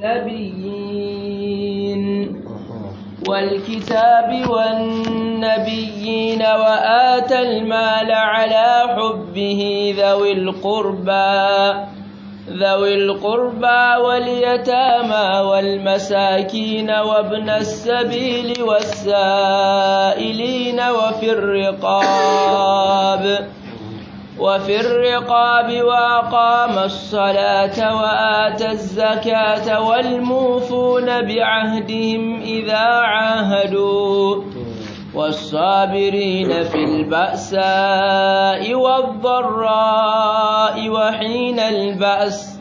والنبيين والكتاب والنبيين وآتى المال على حبه ذوي القربى ذوي القربى واليتامى والمساكين وابن السبيل والسائلين وفي الرقاب وفي الرقاب وأقام الصلاة وآتى الزكاة والموفون بعهدهم إذا عاهدوا والصابرين في البأساء والضراء وحين البأس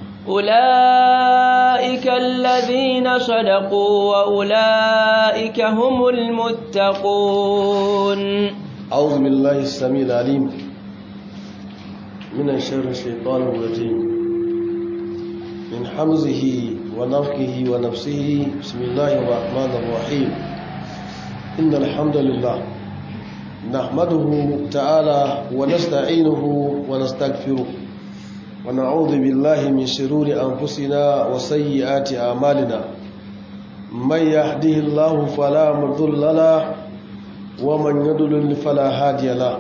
أولئك الذين صدقوا وأولئك هم المتقون أعوذ بالله السميع العليم من شر الشيطان الرجيم من حمزه ونفخه ونفسه بسم الله الرحمن الرحيم إن الحمد لله نحمده تعالى ونستعينه ونستغفره ونعوذ بالله من شرور أنفسنا وسيئات أعمالنا من يهده الله فلا مضل له ومن يضلل فلا هادي له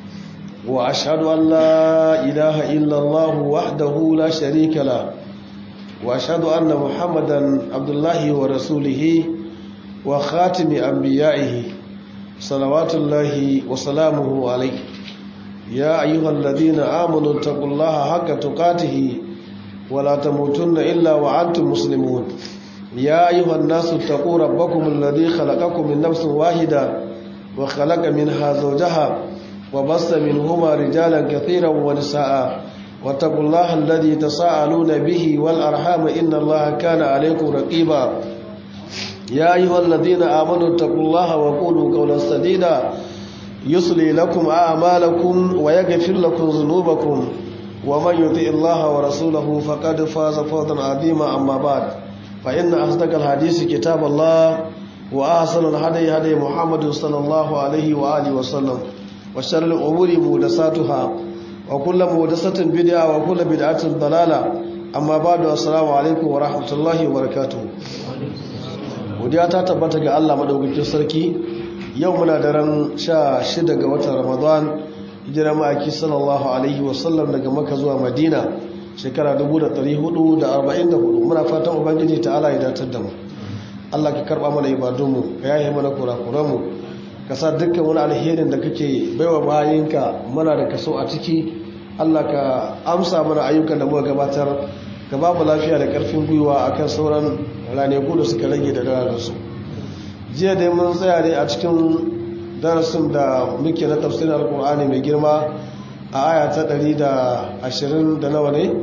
وأشهد أن لا إله إلا الله وحده لا شريك له وأشهد أن محمدا عبد الله ورسوله وخاتم أنبيائه صلوات الله وسلامه عليه يا أيها الذين آمنوا اتقوا الله حق تقاته ولا تموتن إلا وأنتم مسلمون يا أيها الناس اتقوا ربكم الذي خلقكم من نفس واحدة وخلق منها زوجها وبص منهما رجالا كثيرا ونساء واتقوا الله الذي تساءلون به والأرحام إن الله كان عليكم رقيبا يا أيها الذين آمنوا اتقوا الله وقولوا قولا سديدا يصلي لكم أعمالكم ويغفر لكم ذنوبكم ومن يطع الله ورسوله فقد فاز فوزا عظيما أما بعد فإن أصدق الحديث كتاب الله وأحسن الهدي هدي محمد صلى الله عليه وآله وسلم وشر الأمور محدثاتها وكل محدثة بدعة وكل بدعة ضلالة أما بعد السلام عليكم ورحمة الله وبركاته godiya ta tabbata ga Allah madaukakin sarki yau muna daren sha shida ga watan Ramadan hijira ma'aiki sallallahu alaihi wasallam daga Makka zuwa Madina shekara 1444 muna fatan ubangiji ta'ala ya datar da mu Allah ka karba mana ibadunmu ka yaye mana kurakuranmu ka sa dukkan wani alherin da kake baiwa bayinka muna da kaso a ciki Allah ka amsa mana ayyukan da muka gabatar ka ba mu lafiya da karfin gwiwa akan sauran ranaku da suka rage da darajarsu jiya dai mun tsaya ne a cikin darasin da muke na tafsirin alkur'ani mai girma a aya ta 120 da nawa ne?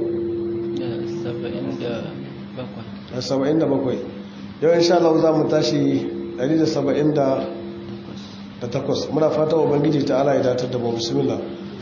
77 yau insha Allah za mu tashi 178 muna fata ubangiji ta ala ya datar da mu bismillah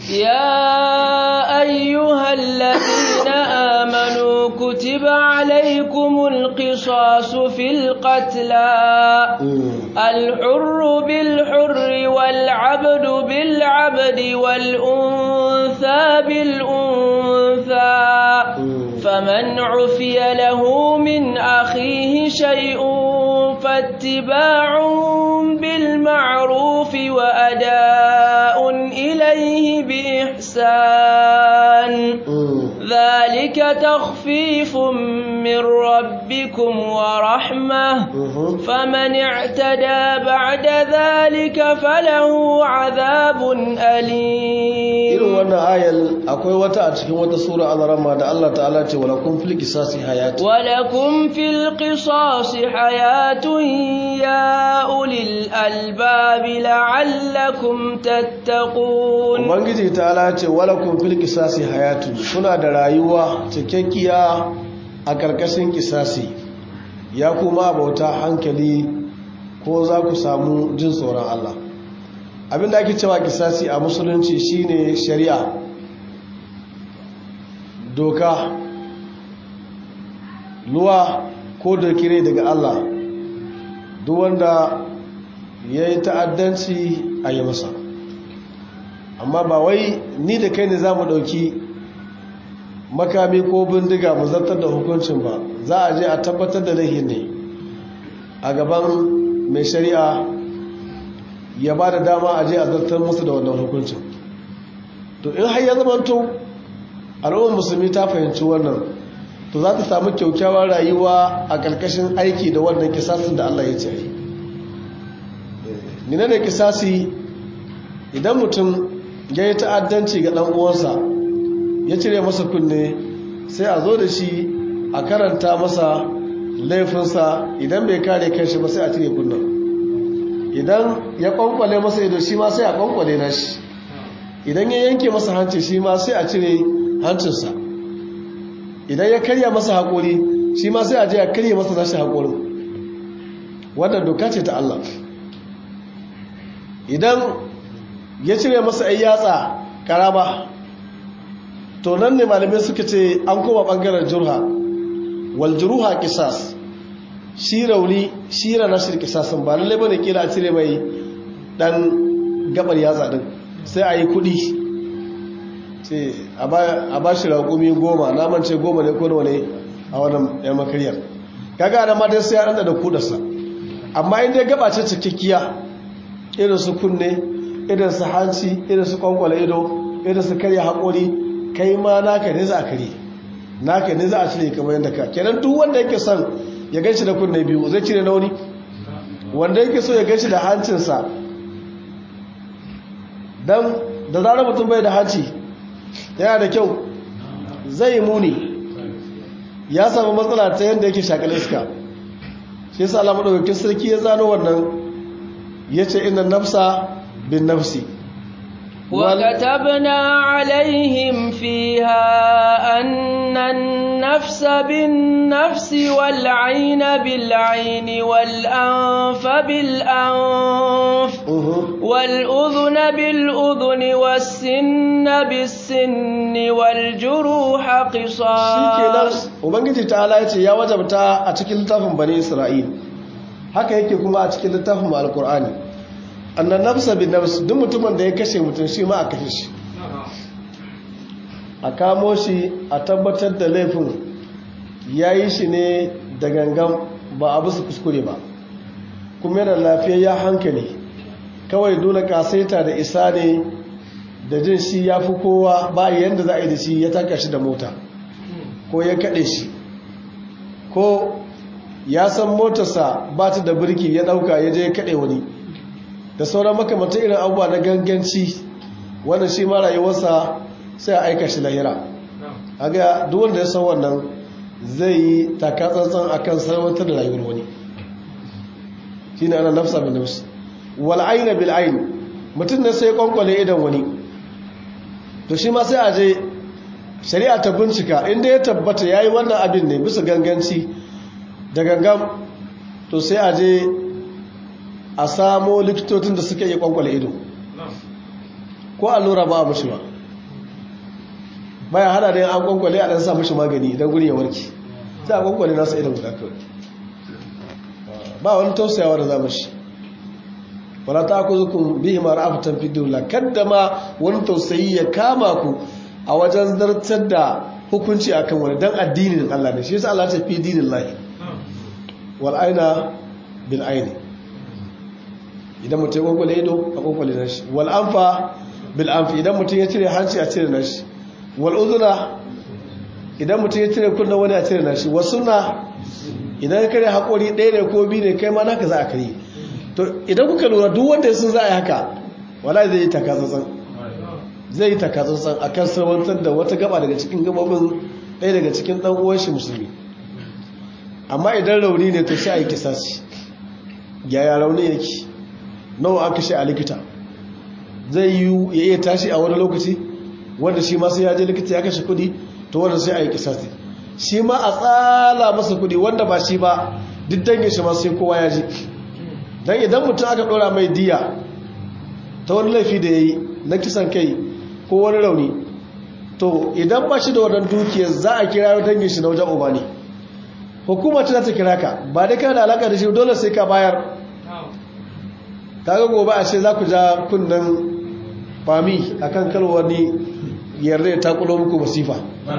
يا أيها الذين آمنوا كتب عليكم القصاص في القتلى الحر بالحر والعبد بالعبد والأنثى بالأنثى فمن عفي له من أخيه شيء فاتباع بالمعروف وأداء إليه بإحسان ذلك تخفيف من ربكم ورحمة فمن اعتدى بعد ذلك فله عذاب أليم irin wannan ayal akwai wata a cikin wata sura al-rama da Allah ta'ala ce walakum fil qisasi hayat ولكم في القصاص حياة يا أولي الألباب لعلكم تتقون ubangiji ta'ala ce walakum fil qisasi hayatu kuna da rayuwa cikakkiya a karkashin kisasi ya kuma bauta hankali ko za ku samu jin tsoron Allah abinda ake cewa kisasi a musulunci shine shari'a doka luwa ko dokire daga Allah duk wanda ya yi ta'addanci a yi masa amma ba wai ni da kai ne za mu ɗauki makami ko bindiga mu zartar da hukuncin ba za a je a tabbatar da laihin ne a gaban mai shari'a ya ba da dama a je a zartar musu da wannan hukuncin to in har ya zamanto al'ummar musulmi ta fahimci wannan to za ta samu kyaukyawar rayuwa a ƙarƙashin aiki da wannan kisasin da Allah ya ce yi nina da kisasi idan mutum ya yi ta'addanci ga ɗan uwansa ya cire masa kunne sai a zo da shi a karanta masa laifinsa idan bai kare kanshi ba sai a cire kunnen idan ya kwankwale masa ido shi ma sai a kwankwale na shi idan ya yanke masa hanci shi ma sai a cire hancinsa idan ya karya masa haƙori shi ma sai a je a karya masa nashi haƙorin wannan doka ce ta Allah idan ya cire masa ai yatsa karama to nan ne malamai suka ce an koma ɓangaren jurha wal juruha kisas shi rauni shi rana shi kisasin ba lallai bane kila a cire mai dan gabar yatsa din sai a yi kudi ce a ba shi raƙumi goma naman ce goma ne ko ne a wannan yan makariyar kaga da mata sai ya da kudarsa amma inda gaba ce cikakkiya irin su kunne irin su hanci irin su kwankwala ido irin su karya haƙori kai ma naka ne za a kare naka ne za a cire kamar yadda ka kenan duk wanda yake son ya ganshi da kunne biyu zai cire na wani wanda yake so ya ganshi da hancinsa don da zarar mutum bai da hanci yana da kyau zai muni ya samu matsala ta yadda yake shakal iska shi yasa Allah madaukakin sarki ya zano wannan yace inna nafsa bin nafsi وكتبنا عليهم فيها أن النفس بالنفس والعين بالعين والأنف بالأنف والأذن بالأذن والسن بالسن والجروح قصاص Ubangiji ta ya ce ya wajabta a cikin littafin Bani Isra'il haka yake kuma a cikin littafin Al-Qur'ani annan nafsa bin nafs duk mutumin da ya kashe mutum shi ma a kashe shi a kamo shi a tabbatar da laifin ya yi shi ne da gangan ba a bisa kuskure ba kuma yana lafiyayya hankali kawai dole kasaita da isa ne da jin shi ya fi kowa ba yadda za a yi da shi ya taka shi da mota ko ya kaɗe shi ko ya san motarsa ba ta da birki ya ɗauka ya je ya kaɗe wani da sauran makamantar irin abubuwa na ganganci wanda shi ma rayuwarsa sai a aika shi lahira aga duk wanda ya san wannan zai yi takatsantsan akan sarwatar da rayuwar wani shine ana nafsa bin nafs wal ayna bil ayn mutum ne sai kwankwale idan wani to shi ma sai a je shari'a ta bincika inda ya tabbata yayi wannan abin ne bisa ganganci da gangan to sai a je a samo likitocin da suka yi kwankwale ido ko allura ba a mashi ba bayan hada da yin an kwankwale a ɗan sa mashi magani idan guri ya warke sai a kwankwale nasa idan guda kawai ba wani tausayawa da za mashi wala ta ku zukun bihi mara afatan fidula kadda ma wani tausayi ya kama ku a wajen zartar da hukunci akan wani dan addinin Allah ne shi yasa Allah ta fi dinin lahi wal aina bil aini idan mutum ya kwakwale ido a kwakwale na shi wal amfa bil amfi idan mutum ya cire hanci a cire na shi wal uzuna idan mutum ya cire kunna wani a cire na shi wasu na idan ya kare haƙori ɗaya ne ko biyu ne kai ma naka za a kare to idan kuka lura duk wanda sun za a yi haka wala zai yi takatsantsan zai yi takatsantsan a kan sarwantar da wata gaba daga cikin gababin ɗaya daga cikin ɗan uwan shi musulmi amma idan rauni ne to sai a yi kisasi yaya rauni yake nawa aka shi a likita zai yi ya iya tashi a wani lokaci wanda shi ma sai ya je likita ya kashe kudi to wanda sai a yi kisasi shi ma a tsala masa kudi wanda ba shi ba duk dangin shi ma sai kowa ya ji don idan mutum aka dora mai diya ta wani laifi da ya yi na kisan kai ko wani rauni to idan ba shi da wannan dukiyar za a kira dangin shi na wajen uba ne hukuma ta ta kira ka ba dai kana da alaka da shi dole sai ka bayar kaga gobe a ce za ku ja kunnen fami akan kalwani yarda ya takulo muku masifa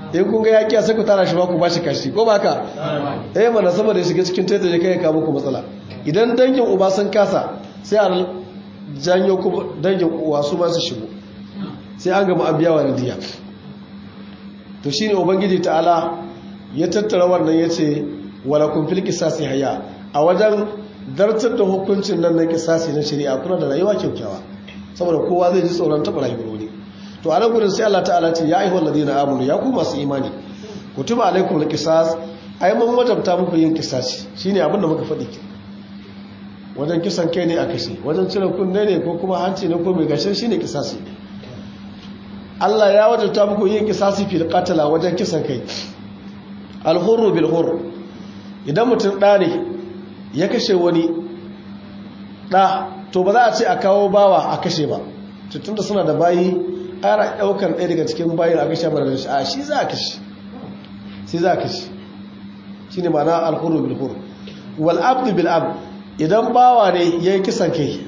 in kun ga yaƙi sai ku tara shi ba ku ba shi kashi ko ba ka eh mana saboda shiga cikin taita ya kai ka muku matsala idan dangin uba sun kasa sai a janyo kuma dangin uwa su ba su shigo sai an gama an biya wa diya to shine ubangiji ta'ala ya tattara wannan yace wala kun fil qisasi haya a wajen dartar da hukuncin nan na qisasi na shari'a kuna da rayuwa kyaukyawa saboda kowa zai ji tsoron taɓa rayuwar wani to a nan gudun sai Allah ta'ala ce ya aihwal ladina amanu ya ku masu imani kutuba alaikum alqisas ai mun wajabta muku yin kisasi shine abin da muka faɗi ki wajen kisan kai ne a kashe wajen cire kunne ne ko kuma hanci ne ko mai gashin shine kisasi Allah ya wajabta muku yin kisasi fil qatala wajen kisan kai al-hurru bil hurr idan mutum ɗa ne ya kashe wani ɗa to ba za a ce a kawo bawa a kashe ba tun da suna da bayi ana ɗaukar ɗaya daga cikin bayin a kashe mara da shi a shi za a kashe shi za a kashe shi ne ma'ana alhuru bilhur wal abdu bil ab idan bawa ne ya yi kisan kai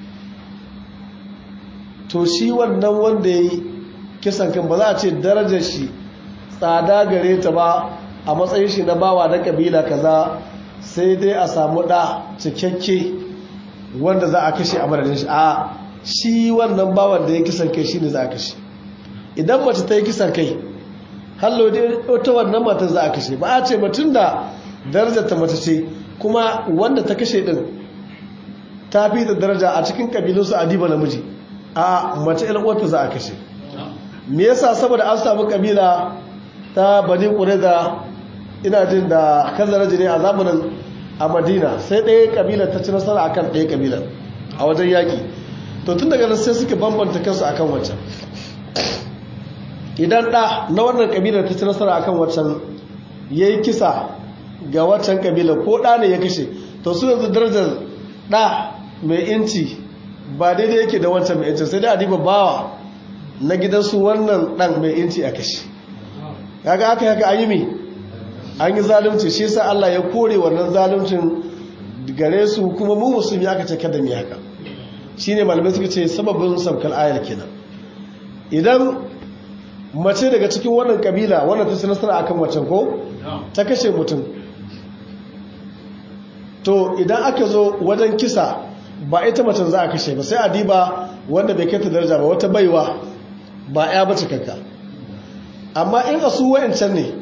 to shi wannan wanda ya yi kisan kan ba za a ce darajar shi tsada gare ta ba a matsayin shi na bawa na kabila kaza sai dai a samu ɗa cikakke wanda za a kashe a madadin shi a shi wannan bawan da ya kisan kai shi ne za a kashe idan mace ta yi kisan kai hallo da ta wannan matan za a kashe ba a ce mutum da darajar ta mace ce kuma wanda ta kashe din ta fi da daraja a cikin kabilunsu a diba namiji a mace ilwata za a kashe me yasa saboda an samu kabila ta bani da ina jin da kazaraji ne a zamanin a madina sai ɗaya kabilar ta ci nasara akan ɗaya kabilar a wajen yaƙi to tun daga nan sai suka bambanta kansu akan wancan idan ɗa na wannan kabilar ta ci nasara akan wancan ya yi kisa ga wancan kabilar ko ɗa ne ya kashe to su yanzu darajar ɗa mai inci ba daidai yake da wancan mai inci sai dai a diba bawa na gidansu wannan ɗan mai inci a kashe kaga aka haka an yi mi an yi zalunci shi sa Allah ya kore wannan zaluncin gare su kuma mu musulmi aka ce kada mu yi haka shine malamai suka ce sababin saukar ayar kenan idan mace daga cikin wannan kabila wannan ta ci nasara akan macen ko ta kashe mutum to idan aka zo wajen kisa ba ita macen za a kashe ba sai a diba wanda bai kai ta daraja ba wata baiwa ba ya bace kanka amma in a su wa'ancan ne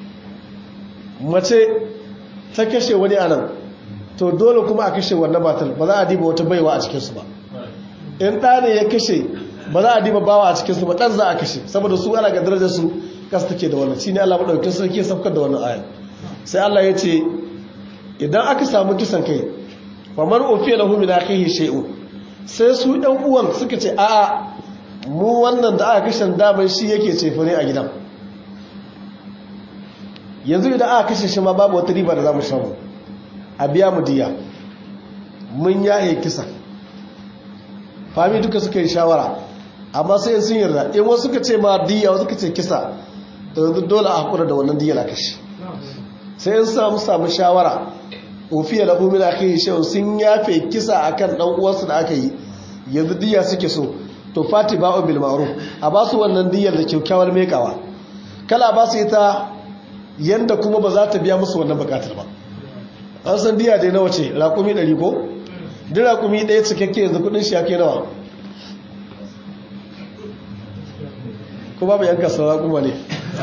mace ta kashe wani anan to dole kuma a kashe wannan matar ba za a diba wata baiwa a cikinsu ba in ɗa ne ya kashe ba za a diba bawa a cikinsu ba ɗan za a kashe saboda su ana ga darajar su kasa take da wannan shi ne Allah maɗaukin sarki ya saukar da wannan ayan sai Allah ya ce idan aka samu kisan kai famar ofiya lahu min akhihi shay'un sai su ɗan uwan suka ce a'a mu wannan da aka kashe daman shi yake cefa ne a gidan yanzu idan aka kashe shi ma babu wata riba da za mu samu a biya mu diya mun yaye kisa fami duka suka yi shawara amma sai sun yarda in wasu suka ce ma diya wasu suka ce kisa da yanzu dole a hakura da wannan diya na kashe sai in samu samu shawara ofiya da bumi da aka yi shawar sun yafe kisa akan dan uwansu da aka yi yanzu diya suke so to fati ba'u bil ma'ruf a ba su wannan diyar da kyakkyawar mekawa kala ba su ita yanda kuma ba za ta biya musu wannan bukatar ba an san diya dai nawa ce raƙumi 100 ko duk raƙumi ɗaya cikakke yanzu kudin shi yake nawa ko babu yanka sa raƙuma ne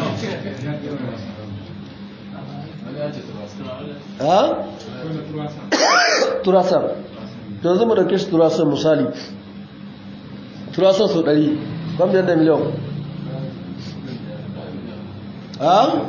ha? turasar to yanzu mu dauke shi turasar misali turasar sau 100 kwamfiyar da miliyan ha?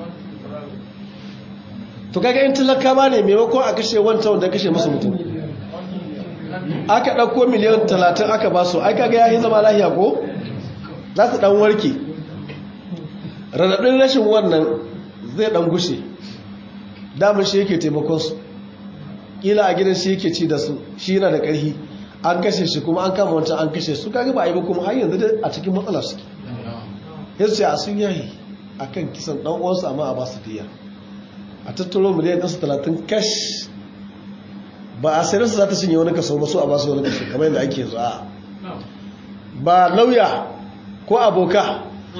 to kaga in talakawa ne maimakon a kashe wancan wanda kashe musu mutum aka ɗauko miliyan talatin aka ba su ai kaga ya yi zama lahiya ko za su ɗan warke raɗaɗin rashin wannan zai ɗan gushe damar shi yake taimakon su ƙila a gidan shi yake ci da su shi yana da ƙarfi an kashe shi kuma an kama wancan an kashe su kaga ba a yi ba kuma har yanzu a cikin matsala suke yace a sun yayi akan kisan ɗan uwansu amma a ba su diya a tattaro miliyan ɗansu talatin kash ba a sayarsa za ta cinye wani kaso masu a basu wani kaso kamar yadda ake zuwa ba lauya ko aboka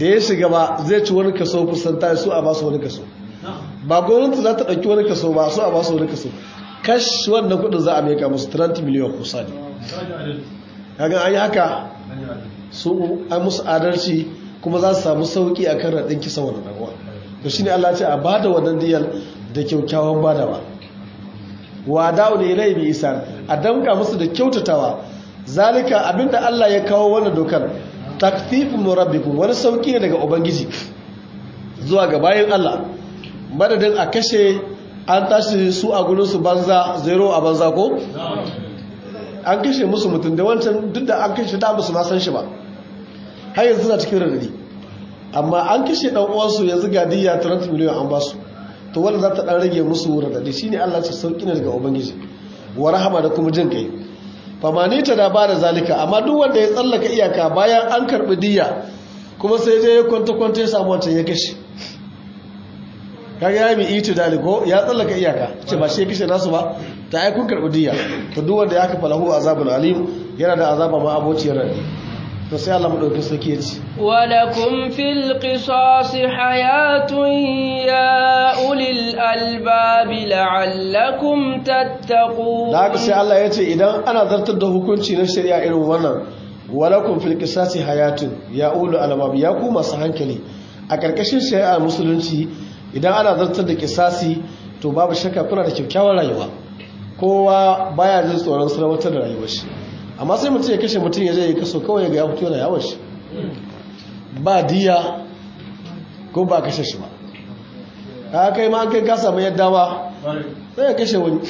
da ya shiga ba zai ci wani kaso kusanta su a basu wani kaso ba gwamnati za ta ɗauki wani kaso ba su a basu wani kaso kash wannan kudin za a meka musu 30 miliyan kusa ne kaga an yi haka su an musu adalci kuma za su samu sauki a kan raɗin kisa wani ɗanwa da shi ne Allah ce a ba da wannan diyar da kyaukyawan badawa wa da'u ne ilai bi isa a damka musu da kyautatawa zalika abinda Allah ya kawo wannan dokar takfifun rabbikum wani sauki ne daga ubangiji zuwa ga bayan Allah madadin a kashe an tashi su a gurin su banza zero a banza ko an kashe musu mutum da wancan duk da an kashe da musu ma san shi ba har yanzu suna cikin radadi amma an kashe dan uwansu yanzu ga diya 30 miliyan an basu to wanda za ta dan rage musu radadi shine Allah ce sauki ne daga ubangiji wa rahama da kuma jin kai famani ta da bada zalika amma duk wanda ya tsallaka iyaka bayan an karbi diya kuma sai je ya kwanta kwanta ya samu wancan ya kashe kaga ya mi iti daliko ya tsallaka iyaka ce ba shi ya kashe nasu ba ta ai kun karbi diya to duk wanda ya kafa lahu azabul alim yana da azaba ma abociyar rai to sai Allah madauki sake ya ci ولكم في القصاص حياة يا أولي الألباب لعلكم تتقون da haka sai Allah ya ce idan ana zartar da hukunci na shari'a irin wannan walakum fil qisasi hayatun ya ulu albab ya ku masu hankali a karkashin shari'ar musulunci idan ana zartar da kisasi to babu shakka kuna da kyakkyawar rayuwa kowa baya jin tsoron sarwatar da rayuwar shi amma sai mutum ya kashe mutum ya je ya kaso kawai ga ya fito da yawon shi ba diya ko ba kashe shi ba ka kai ma an kai ka samu yadda ba sai ya kashe wani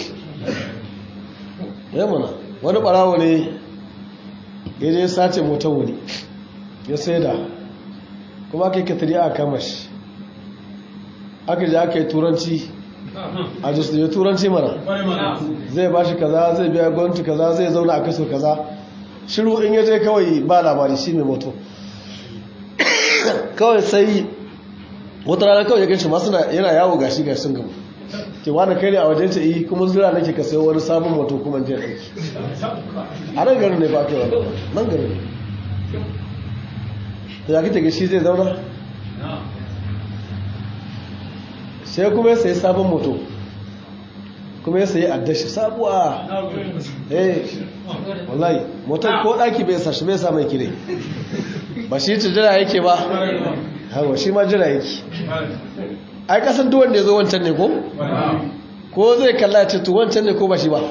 ya mana wani barawo ne ya je sace motar wani ya sai da kuma aka yi katari a kama shi aka je aka yi turanci a jisu ya turanci mana zai ba shi kaza zai biya gwamnati kaza zai zauna a kaso kaza shiru in yaje kawai ba labari shi mai moto kawai sai wata rana kawai ya gashi masu yana yawo gashi gashi sun gaba ke wani kai ne a wajen ta yi kuma zira nake ka sayo wani sabon moto kuma jiya ɗauki a nan garin ne ba ake wani nan garin ne da ya kita shi zai zauna sai kuma ya sayi sabon moto kuma ya sayi addashi sabuwa eh wallahi motar ko daki bai sashi bai sa mai kire ba shi ci jira yake ba hawa shi ma jira yake ai kasan duk wanda ya zo wancan ne ko ko zai kalla ya ce to wancan ne ko ba shi ba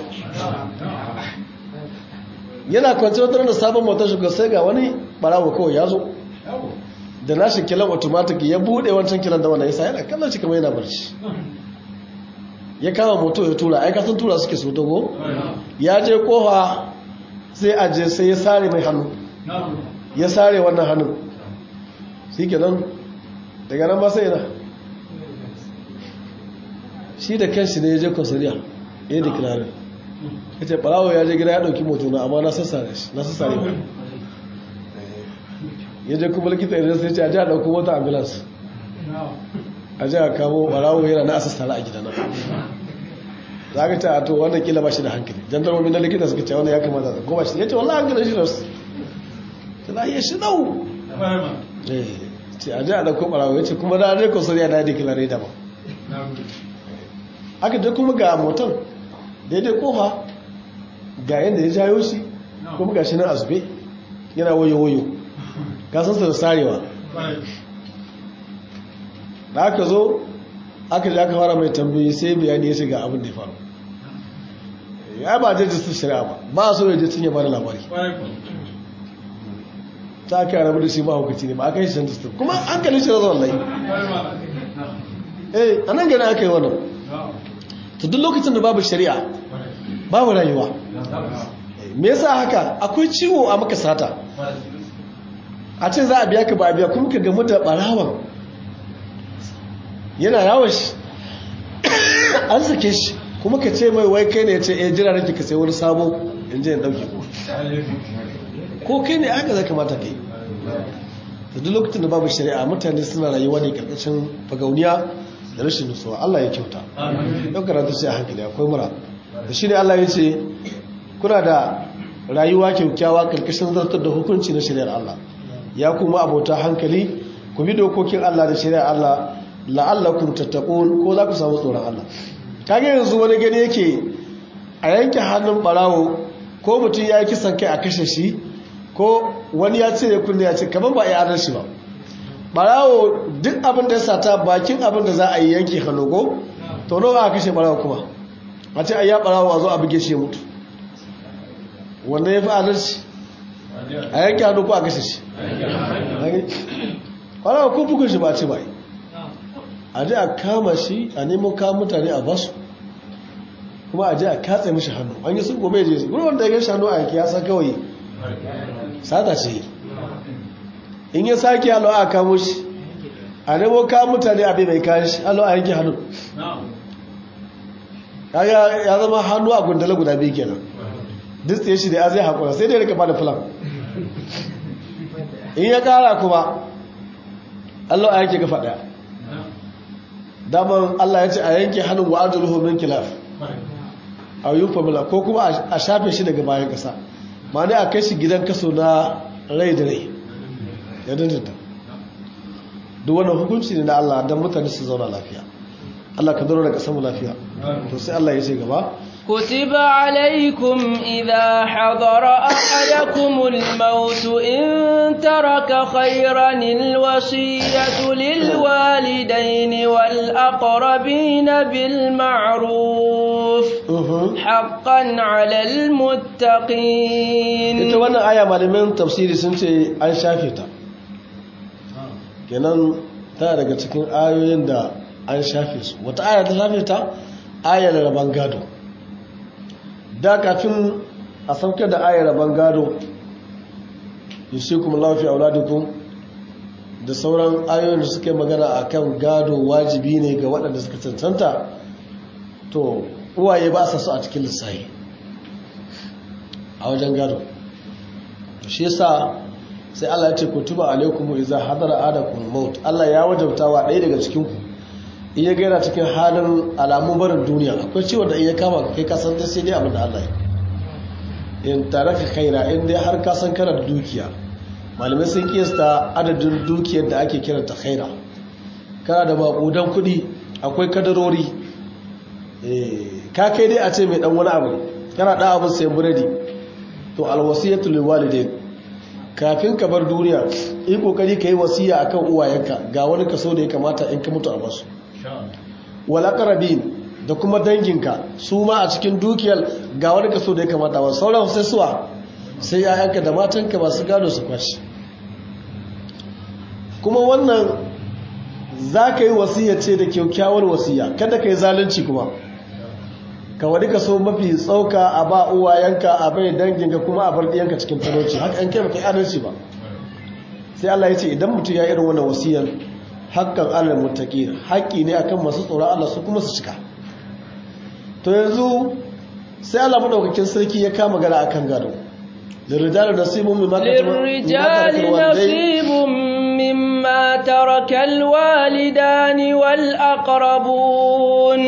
yana kwanci wata da sabon motar shi sai ga wani barawo kawai ya zo da nashi kilan automatic ya bude wancan kilan da wannan yasa yana kallon shi kamar yana barci ya kama moto ya tura ai kasan tura suke so dogo ya je kofa sai a je sai ya sare mai hannu ya sare wannan hannun shi kenan daga nan ba sai yana shi da kanshi ne ya je kwasariya ya yi declare ya ce barawo ya je gida ya dauki moto na amma na sassare shi na sassare ba ya je kuma likita idan sai ce a ji a dauko wata ambulance a ji a kamo barawo yana na asassara a gidana za ka ce a to wannan kila ba shi da hankali jandarmomi na likita suka ce wannan ya kamata da goma shi ya ce wallah hankalin shi da su ta lahiya shi dau ce a ji a dauko barawo ya ce kuma na rai kwasariya na yadda kilare da ba aka je kuma ga motan daidai kofa ga yadda ya jayo shi kuma ga shi nan azube yana wayo-wayo kasansa da sarewa da aka zo aka ji aka fara mai tambayi sai bayani ya shiga abin da ya faru ya ba je jistin shari'a ba ba so ya jistin ya bada labari ta aka yi rabu da shi ba hukaci ne ba aka yi shi jistin kuma an kalli shi da zuwan lai eh a nan gani aka yi wannan to duk lokacin da babu shari'a babu rayuwa me yasa haka akwai ciwo a maka sata a ce za a biya ka ba a biya kuma ka gamu da barawan yana yawon shi an sake shi kuma ka ce mai wai kai ne ya ce eh jira nake ka sai wani sabo in je in dauke ko kai ne aka zai kamata kai da duk lokacin da babu shari'a mutane suna rayuwa ne karkashin fagauniya da rashin nutsuwa Allah ya kyauta yau karanta sai a hankali akwai mura da shi ne Allah ya ce kuna da rayuwa kyaukyawa karkashin zartar da hukunci na shari'ar Allah ya kuma abota hankali ku bi dokokin Allah da shari'a Allah la'allakum tattaqun ko za ku samu tsoron Allah kage yanzu wani gani yake a yanke hannun barawo ko mutum ya yi kisan kai a kashe shi ko wani ya ce ya kunne ya ce kamar ba a yi adalci ba barawo duk abin da ya sata bakin abin da za a yi yanke hannu ko to nawa a kashe barawo kuma a ce a ya barawo a zo a buge shi mutu wanda ya fi adalci a yanke hannu ko a kashe shi barawo ko bugun shi ba a ce ba a je a kama shi a nemo kawo mutane a basu kuma a je a katse mishi hannu an yi sun gobe je wani wanda ya gashi hannu a yanki ya san kawai sata ce in ya sake halo a kamo shi a nemo kawo mutane abin mai kayan shi halo a yanki hannu ya zama hannu a gundala guda biyu kenan duk ya shi da ya zai haƙura sai dai rika ba da filan in ya ƙara kuma allo a yanki gafa ɗaya daman allah ya ce a yanki hannun wa arjuluhu min kilaf a yi famila ko kuma a shafe shi daga bayan ƙasa ma ne a kai shi gidan kaso na rai da rai ya dindinta duk wannan hukunci ne na Allah don mutane su zauna lafiya Allah ka zauna da ƙasar mu lafiya to sai Allah ya ce gaba كتب عليكم إذا حضر أحدكم الموت إن ترك خيرا الوصية للوالدين والأقربين بالمعروف حقا على المتقين ita wannan aya malamin tafsiri sun ce an shafe ta kenan tana daga cikin ayoyin da an shafe su wata aya ta shafe ta ayar rabon gado da kafin a saukar da ayar rabon gado yusikum lafi auladukum da sauran ayoyin da suke magana a kan gado wajibi ne ga waɗanda suka cancanta to uwaye ba sa su a cikin lissahi a wajen gado shi yasa sai Allah ya ce kutuba alaikum idza hadara adakum maut Allah ya wajabta wa ɗaya daga cikin ku in ya gaira cikin halin alamun barin duniya akwai ciwon da in ya kama kai ka san sai dai abin da Allah ya in taraka khaira in dai har ka san kana da dukiya malamai sun kiyasta adadin dukiyar da ake kiranta khaira kana da maƙudan kuɗi akwai kadarori ka kai dai a ce mai ɗan wani abu kana ɗan abin sayan buredi to alwasiyatu lil walidain kafin ka bar duniya yi kokari ka yi wasiya akan uwayenka ga wani kaso da ya kamata in ka mutu a basu wal aqrabin da kuma danginka su ma a cikin dukiyar ga wani kaso da ya kamata ba sauran sai suwa sai yayanka da matanka masu gado su kwashi kuma wannan za ka yi wasiya ce da kyaukyawar wasiya kada ka yi zalunci kuma ka wani ka so mafi tsauka a ba uwayenka a bai danginka kuma a bar ɗiyanka cikin talauci haka an kai baka yi adalci ba sai Allah ya ce idan mutum ya irin wannan wasiyar hakan alal muttaqin haƙƙi ne akan masu tsoron Allah su kuma su cika to yanzu sai Allah madaukakin sarki ya kama gara akan gado للرجال نصيب مما للرجال نصيب مما ترك الوالدان والأقربون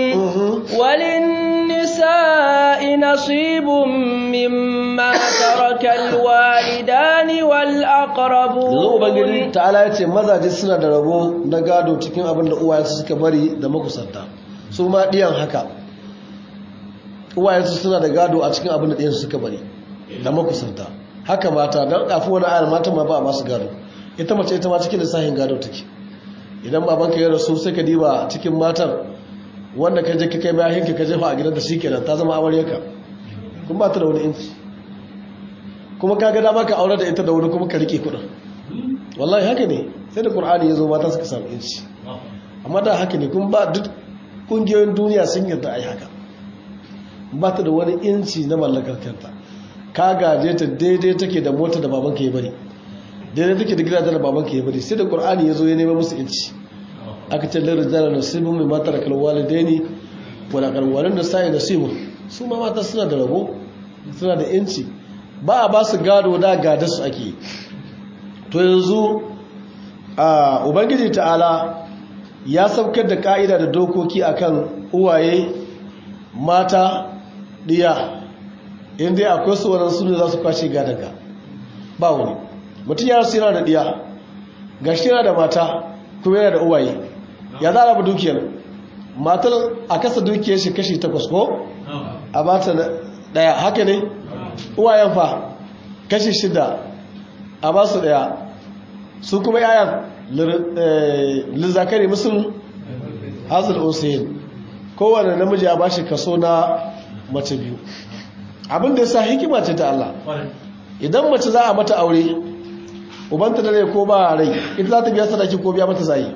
وللنساء نصيب مما ترك الوالدان والأقربون yanzu ubangiji ta'ala ya ce mazaje suna da rabo na gado cikin abin da uwayensu suka bari da makusanta su ma ɗiyan haka uwayensu suna da gado a cikin abin da ɗiyansu suka bari da makusanta haka mata don kafin wani ayar mata ma ba a masu gado ita mace ita ma cikin lissahin gado take idan babanka ya rasu sai ka diba cikin matar wanda ka je ka kai bayan ka jefa a gidan da shi kenan ta zama amaryarka kuma ba ta da wani inci kuma ka ga dama ka aure da ita da wani kuma ka rike kudin wallahi haka ne sai da qur'ani ya zo mata suka samu inci amma da haka ne kuma ba duk kungiyoyin duniya sun yarda ai haka ba ta da wani inci na mallakar kanta ka gaje ta daidai take da mota da babanka ya bari daidai take da gidajen da babanka ya bari sai da qur'ani ya zo ya nema musu inci aka ce lirin zara nasibin mai matar kalwalidaini wala kalwalin da sai nasibu su ma mata suna da rabo suna da inci ba a ba su gado da gada su ake to yanzu a ubangiji ta'ala ya saukar da ka'ida da dokoki akan uwaye mata diya inda akwai su waɗansu ne za su kwashe gadonka ba wani mutum ya rasu yana da diya gashi yana da mata kuma yana da uwaye ya za a raba dukiyar matar a kasa dukiyar shi kashi takwas ko a ba ta daya haka ne uwayen fa kashi shida a ba su daya su kuma yayan lizzakari musul hazil osayin kowane namiji a ba shi kaso na mace biyu abinda ya sa hikima ce ta Allah idan mace za a mata aure ubanta da rai ko ba rai ita za ta biya sadaki ko biya mata zai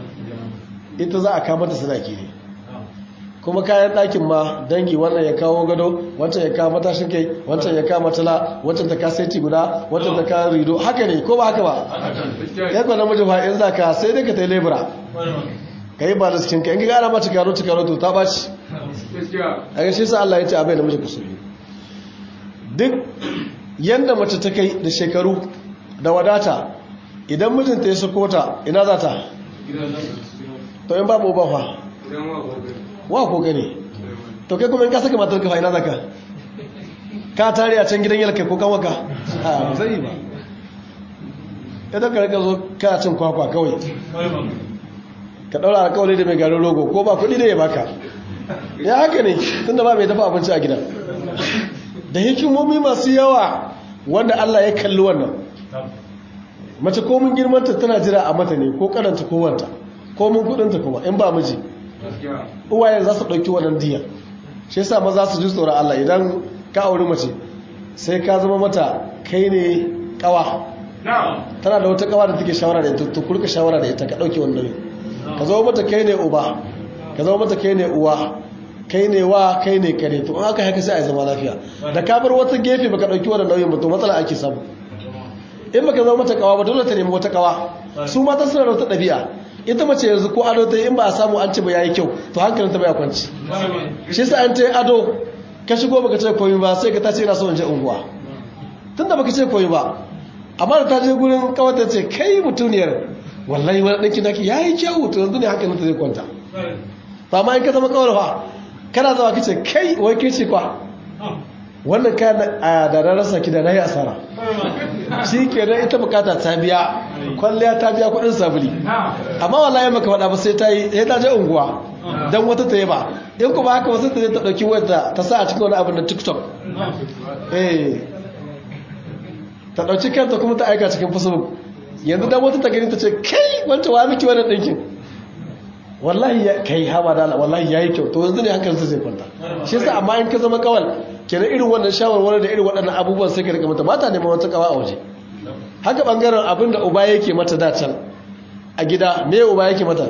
ita za a kama mata sadaki ne kuma kayan ɗakin ma dangi wannan ya kawo gado wancan ya kawo matashin kai wancan ya kawo matala wancan ta kaseti guda wancan ta kawo rido haka ne ko ba haka ba ya kwa namiji fa in za ka sai dai ka ta yi lebura ka yi ba da cikin ka in ga ana ma cikaro cikaro to ta ɓaci a ga shi sa Allah ya ce abai namiji kusuri duk yadda mace ta kai da shekaru da wadata idan mijinta ya sako ta ina za ta to in babu ba fa wa ko gani to kai kuma in ka saka matar ka fa ina za ka ka tare a can gidan yalka ko kanwaka a ba zai ba idan ka rika zo ka cin kwakwa kawai ka daura alkawari da mai garin rogo ko ba kudi da ya baka ya haka ne tunda ba mai dafa abinci a gida da hikimomi masu yawa wanda Allah ya kalli wannan mace komin girmanta tana jira a mata ne ko karanta ko wanta komin kudinta kuma in ba miji uwaye za su ɗauki wannan diya shi yasa maza su ji tsoron Allah idan ka auri mace sai ka zama mata kai ne kawa tana da wata kawa da take shawara da ita to kurka shawara da ita ka ɗauki wannan ka zama mata kai ne uba ka zama mata kai ne uwa kai ne wa kai ne kare to in aka haka sai a zama lafiya da ka bar wata gefe baka dauki wannan nauyin ba to matsala ake samu in baka zama mata kawa ba dole ta nemi wata kawa su mata suna da wata ɗabi'a ita mace yanzu ko ado ta in ba a samu an ci ba yayi kyau to hankalin ta bai kwanci shi sa an ta ado ka shigo baka ce komai ba sai ka ta ce ina so in je unguwa tunda baka ce komai ba amma da ta je gurin kawata ce kai mutuniyar wallahi wani ɗanki naki yayi kyau to yanzu ne hankalin ta zai kwanta to amma in ka zama kawar fa kana zama kace kai wai ke ce kwa wannan kayan a da rarrasa ki da na yi asara shi ke nan ita bukata ta biya kwalliya ta biya kudin sabuli amma wallahi maka faɗa ba sai ta yi sai ta je unguwa don wata ta yi ba in kuma haka wasu ta je ta ɗauki wadda ta sa a cikin wani abin da tiktok eh ta ɗauki kanta kuma ta aika cikin facebook yanzu don wata ta gani ta ce kai wancan wa miki wannan ɗinkin wallahi ya kai haba da wallahi yayi kyau to yanzu ne hankalinsa zai kwanta shi yasa amma in ka zama kawal kenan irin wannan shawarwari da irin waɗannan abubuwan sai ka rika mata mata neman wata kawa a waje haka bangaren abin da uba yake mata da can a gida me uba yake mata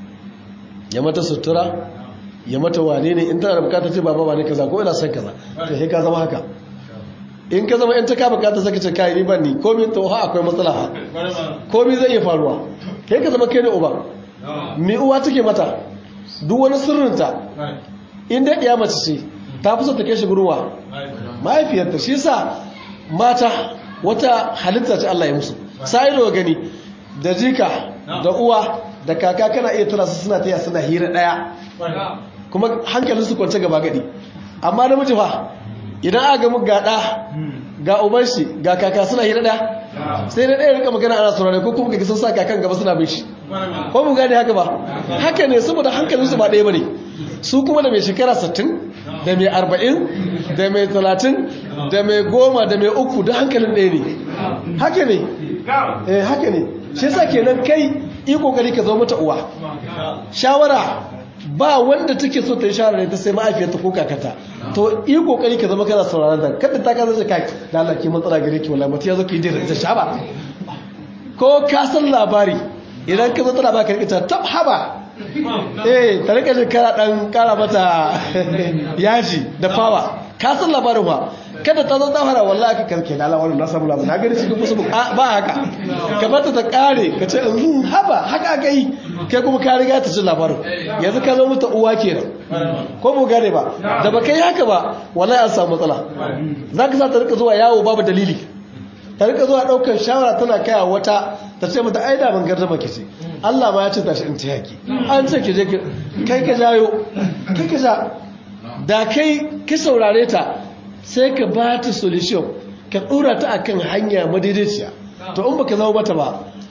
ya mata sutura ya mata wane ne in tana da bukata ce baba wane kaza ko ina son kaza to sai ka zama haka in ka zama in ta ka bukata saka ce kai ni ban ni komai to ha akwai matsala ha komai zai iya faruwa kai ka zama kai ne uba mai uwa take mata duk wani sirrinta inda ya mace ce ta fi so ta shi gurwa mahaifiyarta shi sa mata wata halitta ce Allah ya musu sai da gani da jika da uwa da kaka kana iya tura su suna taya suna hira daya kuma hankalin su kwance gaba gadi amma namiji fa idan aka gamu ga da ga uban shi ga kaka suna hira daya sai na ɗaya rika magana ana saurare ko kuma ga sun sa kakan gaba suna bin shi ko mu gane haka ba haka ne saboda hankalinsu ba ɗaya ba ne su kuma da mai shekara 60 da mai 40 da mai 30 da mai goma da mai uku da hankalin ɗaya ne haka ne eh haka ne shi yasa kenan kai yi kokari ka zo mata uwa shawara ba wanda take so ta yi shawara ta sai ma'afiyarta ko kakata to yi kokari ka zama kana sauraron da kada ta kaza kai da Allah ki matsala gare ki wallahi mutum ya zo ki jira ta shaba ko ka san labari idan ka zo tana baka rikita tab haba eh ta rika jin kana dan kara mata yaji da fawa ka san labarin wa kada ta zo ta fara wallahi ka karke da Allah na samu labarin na gani cikin musu ba haka ka bata ta kare ka ce in haba haka aka yi kai kuma ka riga ta jin labarin yanzu ka zo mata uwa kenan ko mu gane ba da baka yi haka ba wallahi an samu matsala zaka sa ta rika zuwa yawo babu dalili ta rika zuwa daukar shawara tana kaya wata ta ce mata ai da ban gardama ki ce Allah ma ya ce tashi in ta yaki an ce ki je kai ka jayo kai ka ja da kai ki saurare ta sai ka ba ta solution ka dora ta akan hanya madaidaiciya to in baka zama mata ba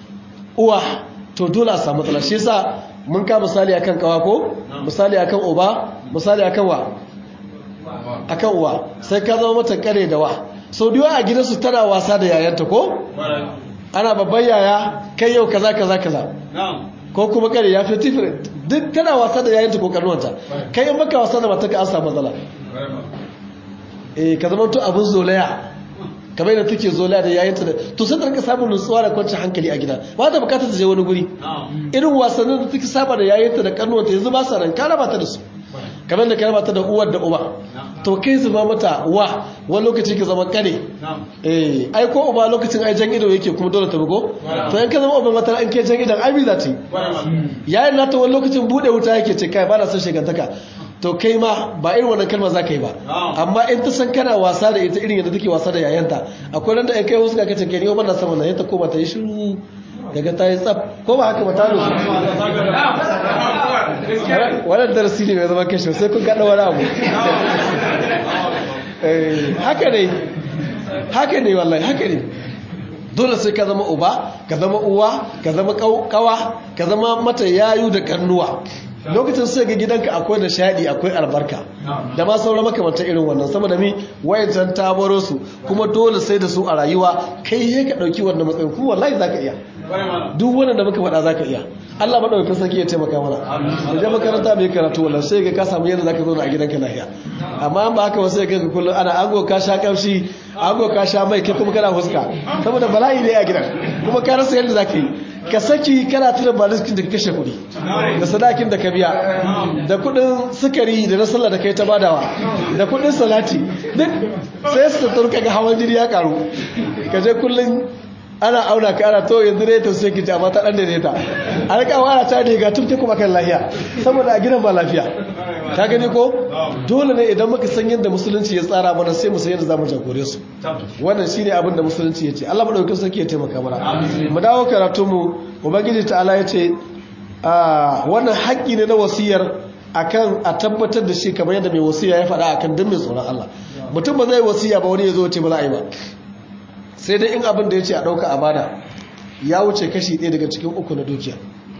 uwa to dole a samu matsala shi yasa mun ka misali akan kawa ko misali akan uba misali akan wa akan uwa sai ka zama mata kare da wa sau da a gidansu tana wasa da yayanta ko ana babban yaya kai yau kaza kaza kaza ko kuma kare ya fi different duk tana wasa da yayanta ko karnuwanta kai in baka wasa da mataka an samu matsala eh ka zama to abin zolaya kamar yadda take zolaya da yayanta da to sai ta samun nutsuwa da kwanciyar hankali a gida ba ta bukatar ta je wani guri irin wasannin da take saba da yayanta da karnuwanta yanzu ba sa nan ka raba ta da su kamar da ka raba ta da uwar da uba to kai zuba mata wa wani lokaci ka zama kane eh ai ko uba lokacin ai jan ido yake kuma dole ta bugo to in ka zama uba mata an ke jan idon ai bi za ta yi yayin nata wani lokacin bude wuta yake ce kai ba na son shegantaka to kai ma ba irin wannan kalma za ka yi ba amma in ta san kana wasa da ita irin yadda take wasa da yayanta akwai nan da ai kai wasu ka kace ke ni ba na san wannan yanta ko ba ta yi shiru daga ta yi tsaf ko ba haka ba ta nufi wannan darasi ne mai zama kashe sai kun gaɗa wani abu haka ne haka ne wallahi haka ne dole sai ka zama uba ka zama uwa ka zama kawa ka zama mata yayu da kannuwa lokacin sai ga gidanka akwai da shaɗi akwai albarka da ma sauran makamantar irin wannan saboda mi wayancan ta baro su kuma dole sai da su a rayuwa kai ya ka ɗauki wannan matsayin kuma wallahi za ka iya duk wannan da muka faɗa za ka iya Allah maɗaukakin sarki ya taimaka mana da je makaranta mai karatu wallahi sai ga ka samu yadda za ka zauna a gidanka lafiya amma ba haka wasu ga kullum ana ango ka sha kamshi ango ka sha mai kai kuma kana fuska saboda bala'i ne a gidan kuma ka rasa yadda za ka yi ka saki kana tuna baliskin da ka kashe kuɗi da sadakin da ka biya da kuɗin sukari da na sallah da kai ta badawa da kuɗin salati duk sai su turka ga hawan jini ya karu ka je kullum ana auna ka ana to yanzu ne ta sai kici amma ta dan da ta an ka wara ta ne ga tufte kuma kan lafiya saboda a gidan ba lafiya ka gani ko dole ne idan muka san yadda musulunci ya tsara mana sai mu san yadda zamu jagore su wannan shine abin da musulunci ya ce Allah madaukakin sarki ya taimaka mana mu dawo karatu mu ubangiji ta'ala ya ce wannan haƙƙi ne na wasiyar akan a tabbatar da shi kamar yadda mai wasiya ya faɗa akan duk mai tsoron Allah mutum ba zai wasiya ba wani ya zo ce ba za a yi ba sai dai in abin da ya ce a ɗauka a bada ya wuce kashi ɗaya daga cikin uku na dukiya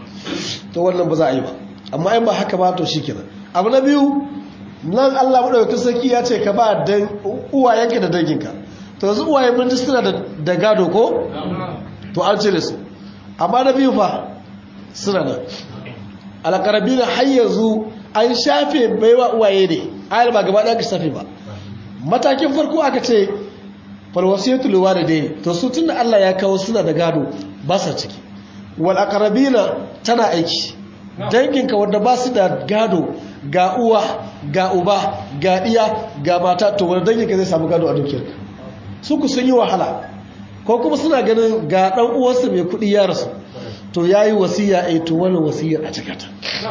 to wannan ba za a yi ba amma in ba haka ba to shi kenan abu na biyu nan allah maɗaukakin sarki ya ce ka ba uwayenka da danginka to yanzu uwayen mun suna da gado ko to an cire su amma na biyu fa suna nan alƙarabi na har yanzu an shafe baiwa uwaye ne ayar ba gaba ɗaya ka shafe ba matakin farko aka ce falwasiyatu liwalidayn to su tunda Allah ya kawo suna da gado ba sa ciki wal aqrabina tana aiki danginka wanda ba su da gado ga uwa ga uba ga diya ga mata to wanda danginka zai samu gado a dukiyarka su ku sun yi wahala ko kuma suna ganin ga dan uwarsa mai kudi ya rasu to yayi wasiya ai to wannan wasiyar a cikata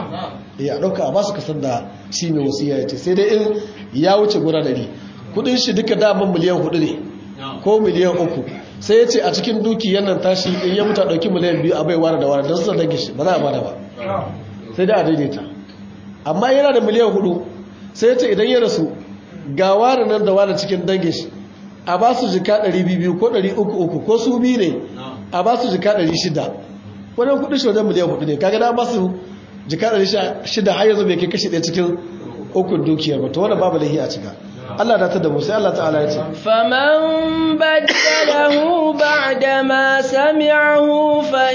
ya dauka a ba su kasar da shi mai wasiya ya ce sai dai in ya wuce gura dari kudin shi duka daman miliyan hudu ne ko miliyan uku sai ya ce a cikin duki yannan tashi in ya mutu ɗauki miliyan biyu a bai ware da ware don su dangi shi ba za a bada ba sai da a daidaita amma yana da miliyan hudu sai ya ce idan ya rasu ga ware nan da ware cikin dangin shi a ba su jika 200 ko 300 ko su biyu ne a ba su jika 600 wannan kudin shi wajen miliyan hudu ne kaga na ba su jika 600 har yanzu bai kai kashi ɗaya cikin ukun dukiyar ba to wannan babu lahi a cika Allah da ta da mu sai Allah ta'ala ya ce faman baddalahu ba'da ma sami'ahu fa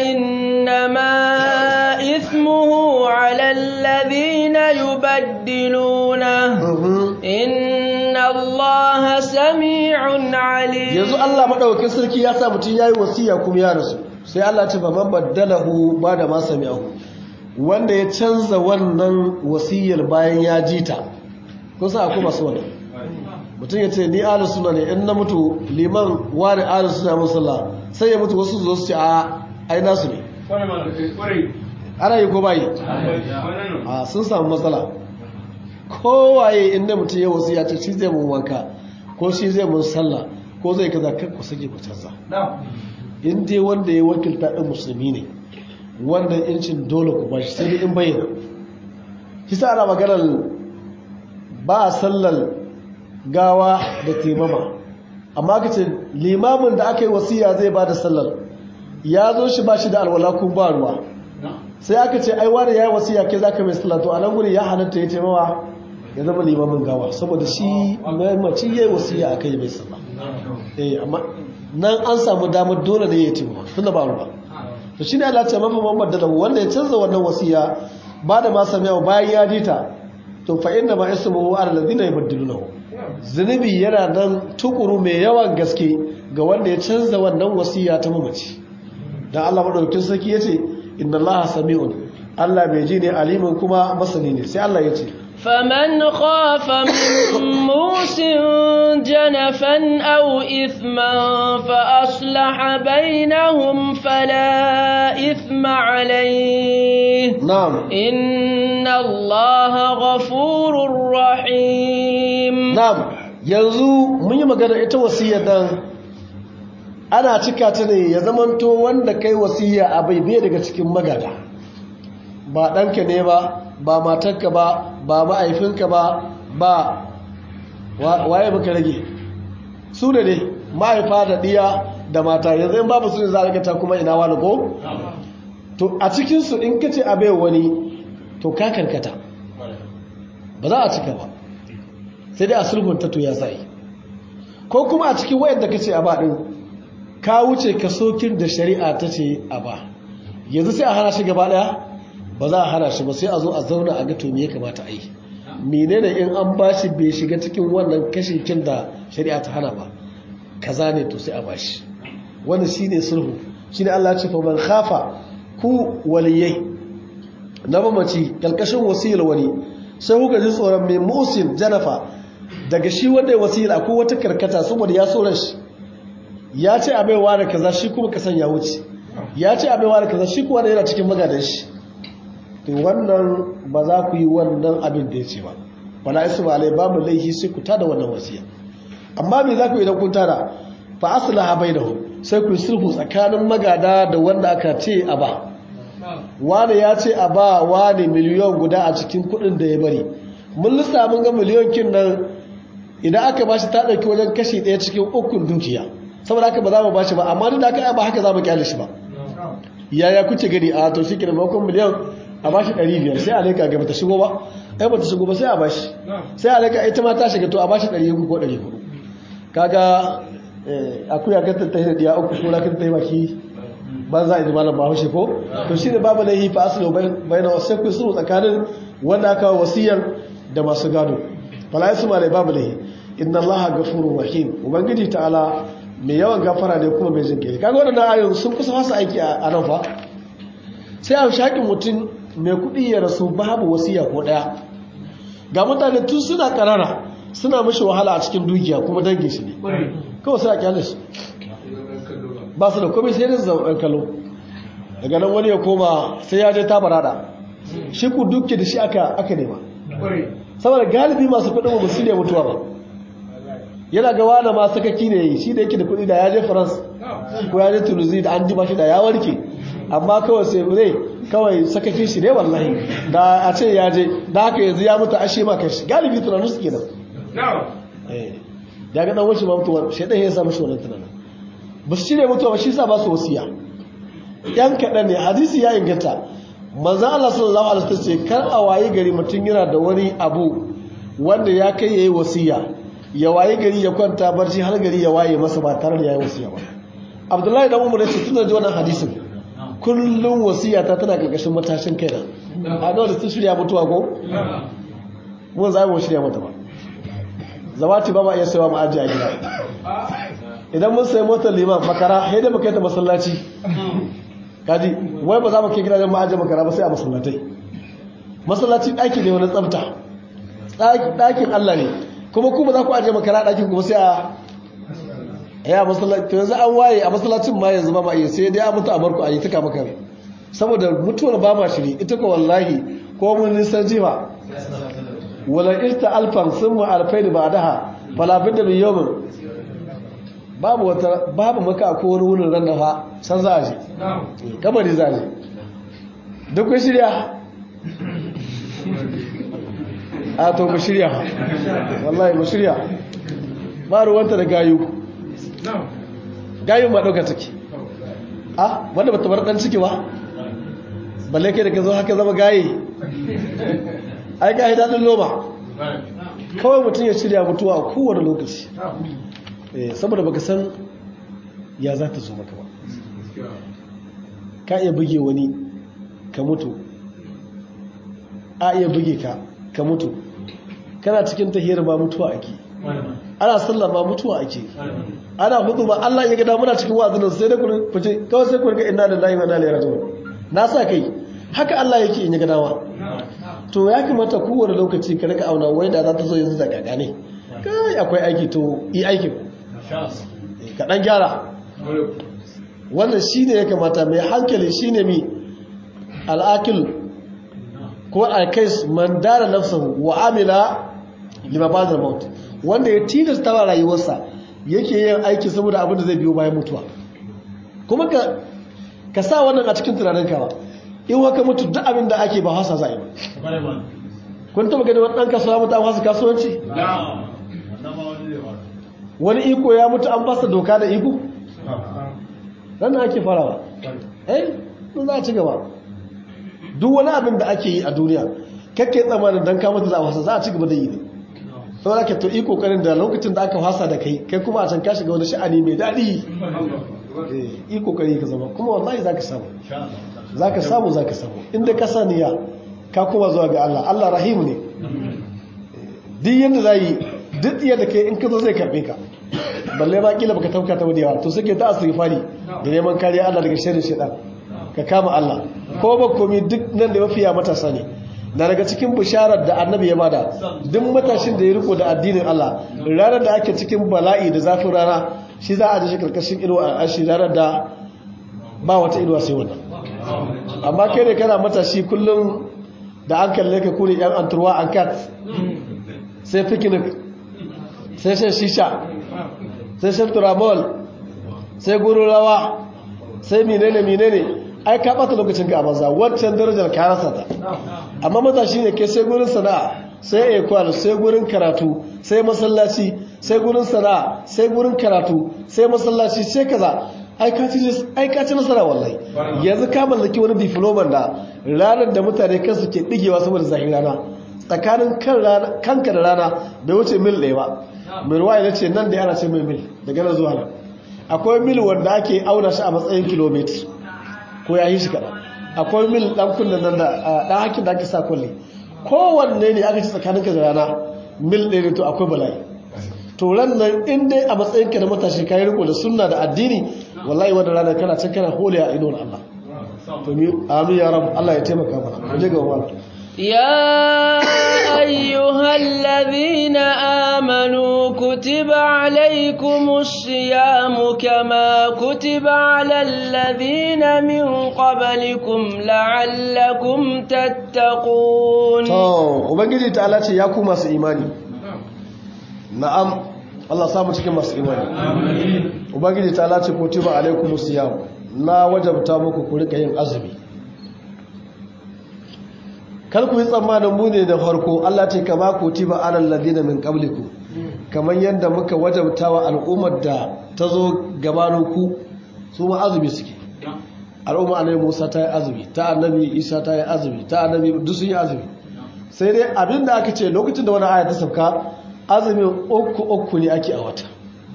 innama ithmuhu 'ala alladhina yubaddiluna inna Allaha sami'un 'alim yanzu Allah madaukakin sarki ya sa mutun yayi wasiya kuma ya rasu sai Allah ce faman baddalahu ba'da ma sami'ahu wanda ya canza wannan wasiyar bayan ya jita kusa akwai masu wannan mutum ya ce ni ahlus sunna ne in na mutu liman wani ahlus sunna musalla sai ya mutu wasu zo su ce a ai nasu ne ana yi ko bayi a sun samu matsala kowaye inda mutum ya wasu ya ce shi zai mun wanka ko shi zai mun sallah ko zai kaza kan ku sake ku canza in dai wanda ya wakilta ɗin musulmi ne wanda incin dole ku bashi sai dai in bayyana kisa ana maganar ba a sallar gawa da taimama amma ka ce limamin da aka yi wasiya zai ba da sallar ya zo shi ba shi da alwala kun ba ruwa sai aka ce ai wani ya yi wasiya ke za ka mai sallah to a nan guri ya halatta ya taimawa ya zama limamin gawa saboda shi mamaci ya yi wasiya a kai mai sallah eh amma nan an samu damar dole ne ya taimawa tunda ba ruwa to shi ne Allah ce mafi mamman da wanda ya canza wannan wasiya ba da ma samiya bayan ya ji ta to fa inna ma ismuhu ala alladhina yubaddilunahu zunubi yana nan tukuru mai yawan gaske ga wanda ya canza wannan wasiya ta mamaci dan Allah madaukakin sarki yace inna Allah sami'un Allah mai ji ne alimin kuma masani ne sai Allah yace فمن خاف من موس جنفا أو إثما فأصلح بينهم فلا إثم عليه na'am إن الله غفور رحيم na'am yanzu mun yi magana ita wasiyar nan ana cika ta ne ya zamanto wanda kai wasiya a bai bai daga cikin magada ba ɗanka ne ba ba matarka ba ba ma'aifinka ba ba wa- waye muka rage su da ne ma'aifa da ɗiya da mata yanzu in babu su ne za a rikata kuma ina wani ko? to a cikinsu in kace a bai wani to ka karkata ba za a cika ba sai dai a sulhunta to ya sa'i ko kuma a cikin wayar da kace a ba din ka wuce ka sokin da shari'a ta ce a ba yanzu sai a hana shi gaba daya ba za a hana shi ba sai a zo a zauna a ga to me ya kamata a yi menene in an bashi bai shiga cikin wannan kashin kin da shari'a ta hana ba kaza ne to sai a bashi wannan shine sulhu shine Allah ya ce fa man khafa ku waliyai na mamaci kalkashin wasiyar wani sai kuka ji tsoron mai musin janafa daga shi wanda ya wasila ko wata karkata saboda ya tsoron shi ya ce a baiwa da kaza shi kuma kasan ya wuce ya ce a baiwa da kaza shi kuma da yana cikin magadan shi to wannan ba za ku yi wannan abin da ya ce ba wala isu ba alai babu laihi sai ku tada wannan wasiya amma me za ku idan kun tada fa aslaha bainahum sai ku yi sulhu tsakanin magada da wanda aka ce a ba wane ya ce a ba wane miliyon guda a cikin kudin da ya bari mun lissa mun ga miliyon kin nan idan aka bashi ta dauki wajen kashi daya cikin ukun dukiya saboda haka ba za mu bashi ba amma duk da haka ba haka za mu kyale shi ba yaya kuce gani a to shi kenan bakon miliyon a bashi 500 sai alaika ga bata shigo ba ai bata shigo ba sai a bashi sai alaika ita ma ta shiga to a bashi 300 ko 400 kaga akuya ga ta tahi da diya uku ko lakin ta yi baki ban za a yi malam bahaushe ko to shi ne babu laihi fa asali bayan wasu ku suru tsakanin wanda aka wasiyar da masu gado fala yasu malai babu laihi inna allaha ghafurur rahim ubangiji ta'ala mai yawan gafara ne kuma mai jin kai kaga wannan ayoyin sun kusa fasa aiki a nan fa sai a shakin mutum mai kuɗi ya rasu babu wasiya ko ɗaya ga mutane tun suna ƙarara suna mashi wahala a cikin dukiya kuma dangin shi ne kawai sai a kyale su ba su da komai sai da zaɓen kallo daga nan wani ya koma sai ya je ta barada shi ku dukke da shi aka aka nema saboda galibi masu kuɗin ba su ne mutuwa ba yana ga wani ma sakaki ne shi da yake da kuɗi da ya je france ko ya je tunisia da an ji ba shi da ya warke amma kawai sai zai kawai sakakin shi ne wallahi da a ce ya je da haka yanzu ya mutu ashe ma kai shi galibi tunanin su kenan ya ga dan wasu ma mutuwa shaidan ya samu shi wannan tunanin ba su cire mutuwa ba shi sa ba su wasiya yan kaɗan ne hadisi ya inganta manzan Allah sallallahu alaihi wasallam ce kar a waye gari mutum yana da wani abu wanda ya kai yayi wasiya ya waye gari ya kwanta barci har gari ya waye masa ba tare da yayi wasiya ba Abdullahi dan Umar ce tun da ji wannan hadisin kullum wasiya ta tana karkashin matashin kaina a ga da sun shirya mutuwa ko mun za mu shirya mata ba zawati ba ma iya sayawa mu aje a gida idan mun sayi motar liman makara sai da muka yi ta masallaci kaji wai ba za mu ke gidajen ma'ajin makara ba sai a masallatai masallaci ɗaki ne wani tsafta ɗakin Allah ne kuma kuma za ku aje makara ɗakin kuma sai a ya masallaci yanzu an waye a masallacin ma yanzu ba ma iya sai dai a mutu a barku a yi tuka maka saboda mutuwar ba ma shiri ita ko wallahi ko mun nisan jifa wala irta alfan sun mu alfai da ba daha falafin da bin yawmin babu wata babu maka ko wani wurin ran da fa san za a je kamar za a je duk kun shirya a to mu shirya wallahi mu shirya ba ruwanta da gayu gayu ma ɗauka take a wanda ba ta bar dan ciki ba balle kai da ka zo haka zama gaye ai ga daɗin noma kawai mutum ya shirya mutuwa a kowane lokaci saboda baka san ya za ta zo maka ba ka iya buge wani ka mutu a iya buge ka ka mutu kana cikin tahiyar ba mutuwa ake ana sallah ba mutuwa ake ana hudu ba Allah ya gada muna cikin wa'azin sai da kurin fice kawai sai kurin ga inna lillahi wa inna ilaihi raji'un na sa kai haka Allah yake in ya gada wa to ya kamata kowane lokaci ka rika auna wai da za ta zo yanzu da gaga ne kai akwai aiki to yi aikin ka dan gyara wannan shine ya kamata mai hankali shine mi al'akil ko alkais man dara nafsahu wa amila lima ba'da maut wanda ya tilasta wa rayuwarsa yake yin aiki saboda abin da zai biyo bayan mutuwa kuma ka ka sa wannan a cikin tunaninka ba in waka mutu duk abin da ake ba hasa za'i ba kun taba gani wani ɗan kasuwa mutu an hasa kasuwanci wani iko ya mutu an basa doka da iko ranar ake farawa eh sun za a ci gaba duk wani abin da ake yi a duniya kakke tsamanin don kama za a wasa za a ci gaba da yi ne sau ake to iko karin da lokacin da aka wasa da kai kai kuma a can ka shiga wani sha'ani mai daɗi yi kokari ka zama kuma wallahi za ka samu za ka samu za ka samu inda ka saniya ka kuma zuwa ga Allah Allah rahimu ne duk yadda za yi duk yadda kai in ka zo zai karbe ka balle ma kila baka tauka ta wadewa to suke ta asirfari da neman kariya Allah daga shirin shaitan ka kama Allah ko ba komi duk nan da mafiya matasa ne na daga cikin bisharar da annabi ya bada duk matashin da ya riko da addinin Allah ranar da ake cikin bala'i da zafin rana shi za a ji shi karkashin inuwa a shi ranar da ba wata inuwa sai wannan amma kai ne kana matashi kullum da an kalle ka kuri yan anturwa an kat sai picnic sai shan shisha sai shan turamol sai guru rawa sai menene menene ai ka bata lokacin ka a banza wancan darajar ka rasa ta amma matashi ne ke sai gurin sana'a sai ekwal sai gurin karatu sai masallaci sai gurin sana'a sai gurin karatu sai masallaci sai kaza ai ka ci nasara wallahi yanzu ka mallaki wani diploman da ranar da mutane kansu ke digewa saboda zahin rana tsakanin kanka da rana bai wuce mil ɗaya ba mai ruwa ya ce nan da yana ce mai mil daga nan zuwa nan akwai mil wanda ake auna shi a matsayin kilomita ko ya yi shi kaɗan akwai mil ɗan kunnen nan da ɗan hakin da ake sa kulle kowanne ne aka ci tsakaninka da rana mil ɗaya ne to akwai bala'i to ran nan in dai a matsayin ka na matashi ka yi riko da sunna da addini wallahi wanda rana kana can kana hole a idon Allah to mi amin ya rabu Allah ya taimaka mana mu je ga wannan يا أيها الذين آمنوا كتب عليكم الصيام كما كتب على الذين من قبلكم لعلكم تتقون to ubangiji ta Allah ce ya ku masu imani na'am Allah samu cikin masu imani ubangiji ta Allah ce kutiba alaikumus siyam na wajabta muku ku rika yin azumi kar ku yi tsammanin mu ne da farko Allah ce kama kutiba alal ladina min qablikum kamar yadda muka wajabta wa al'ummar da ta zo gabanin ku su ma azumi suke al'umma annabi Musa ta yi azumi ta annabi Isa ta yi azumi ta annabi duk sun yi azumi sai dai abinda aka ce lokacin da wani aya ta sauka azumin uku uku ne ake a wata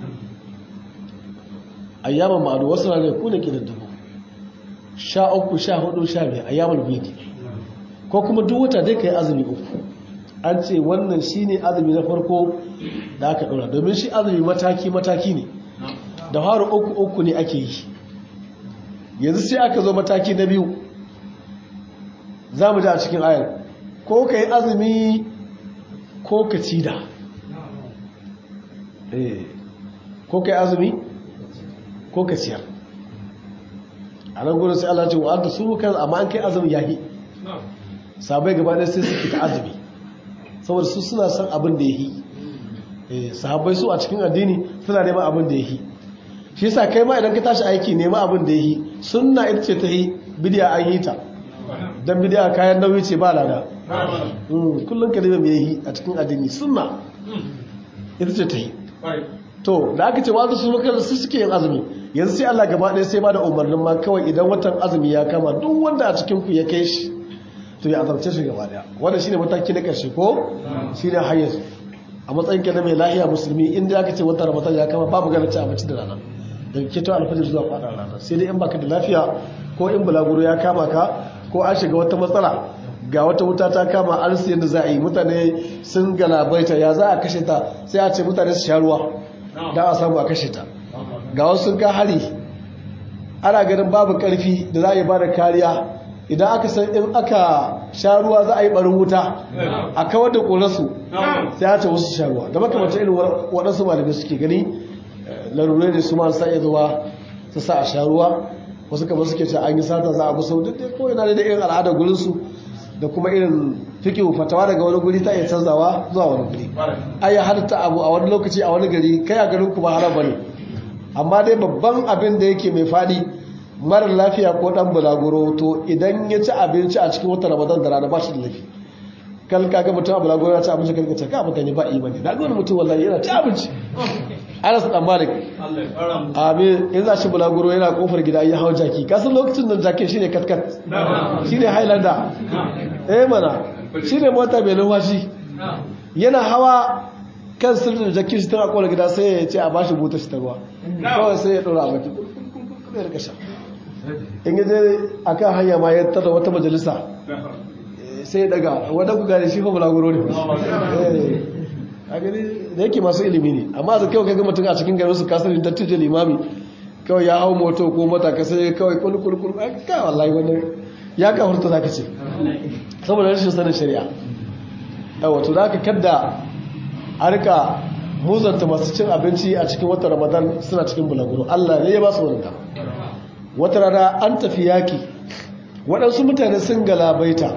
ayyaman ma'adu wasu ranar ku ne ke da dubu sha uku sha hudu sha biyar ayyaman bidi ko kuma duk wata dai ka yi azumi uku an ce wannan shi ne azumi na farko da aka ɗora domin shi azumi mataki-mataki ne da haru uku uku ne ake yi yanzu sai aka zo mataki na biyu za mu ji a cikin ayar ko ka yi azumi ko ka ci da ko ka yi azumi ko ka ciyar a nan gudun sai Allah ce wa an ta suru kan amma an kai azumi yahi sabai gaba ɗaya sai suke ta azumi saboda su suna son abin da ya yi sahabbai su a cikin addini suna neman abin da ya yi shi yasa kai ma idan ka tashi aiki nema abin da ya yi sunna ita ce ta yi bidiya an yi ta don bidiya kayan nauyi ce ba lada kullum ka nema mai yi a cikin addini sunna ita ce ta yi to da aka ce wa'azu su maka su suke yin azumi yanzu sai Allah gaba ɗaya sai ba da umarnin ma kawai idan watan azumi ya kama duk wanda a cikin ku ya kai shi to ya azabce shi gaba ɗaya wannan shine mataki na ƙarshe ko shine hayyar a matsayin ka na mai lahiya musulmi inda aka ce watan ramadan ya kama babu ganin ci abinci da rana daga keto alfajir zuwa kwanan rana sai dai in baka da lafiya ko in bulaguro ya kama ka ko an shiga wata matsala ga wata wuta ta kama an siyan da za a yi mutane sun galabaita ya za a kashe ta sai a ce mutane su sha ruwa da a samu a kashe ta ga wasu sun ka hari ana ganin babu karfi da za a yi ba da kariya idan aka san in aka sha ruwa za a yi barin wuta a kawar da ƙorarsu sai a ce wasu sha ruwa da makamata irin waɗansu malamai suke gani larurai da su ma sa iya zuwa su sa a sha ruwa wasu kamar suke ce an yi sata za a musu duk dai ko yana da irin al'adar gurinsu da kuma irin fikihu fatawa daga wani guri ta iya canzawa zuwa wani guri ai ya halatta abu a wani lokaci a wani gari kai a garin ku ba haram bane amma dai babban abin da yake mai fadi mara lafiya ko dan bulaguro to idan ya ci abinci a cikin watan ramadan da rana ba shi da lafi kal kaga mutum a bulaguro ya ci abinci kalka ce ka mutane ba imani na ga wani mutum wallahi yana ci abinci Anas dan Malik amin in za shi bulaguro yana kofar gida ya hau jaki kasan lokacin nan jakin shine katkat shine highlander eh mana shine mota mai numfashi yana hawa kan sirrin jakin shi tana kofar gida sai ya ce a bashi buta shi ta ruwa kawai sai ya dora a baki kuma ya rika sha in yi zai a kan hanya ma ya tada wata majalisa sai ya daga wadda ku gane shi fa bulaguro ne a gani da yake masu ilimi ne amma da kyau kaga mutum a cikin garin su kasar da dattijo limami kawai ya hau moto ko mota ka sai kawai kulkulkul ka wallahi wannan ya ka hurta zaka ce saboda rashin sanin shari'a yawa to zaka kadda a rika muzanta masu cin abinci a cikin watan ramadan suna cikin bulaguro Allah ne ya ba su wannan wata rana an tafi yaki waɗansu mutane sun galabaita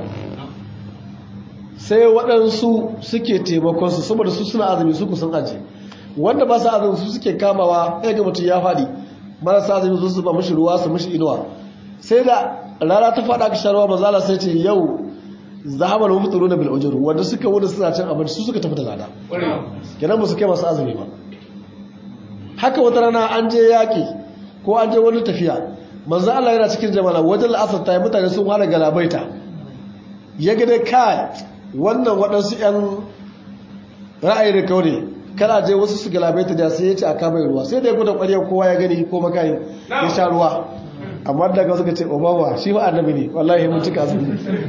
sai waɗansu suke taimakonsu saboda su suna azumi su kusan aji wanda ba su azumi su suke kamawa ya ga mutum ya faɗi marasa azumi su su ba mashi ruwa su mashi inuwa sai da rana ta faɗa ka sharuwa mazala sai ce yau zahabar mafi tsoro na bil'ujuru wanda suka wuda suna cin abinci su suka tafi da lada kenan ba su kai masu azumi ba haka wata rana an je yaƙi ko an je wani tafiya manzo Allah yana cikin jama'a wajen la'asar ta yi mutane sun fara galabaita ya ga dai kai wannan waɗansu 'yan ra'ayi da kaure kana je wasu su galabaita da sai ya ce a kama ruwa sai da ya gudan ƙwarya kowa ya gani ko makayi ya sha ruwa amma daga suka ce obama shi ba annabi ne wallahi mun cika su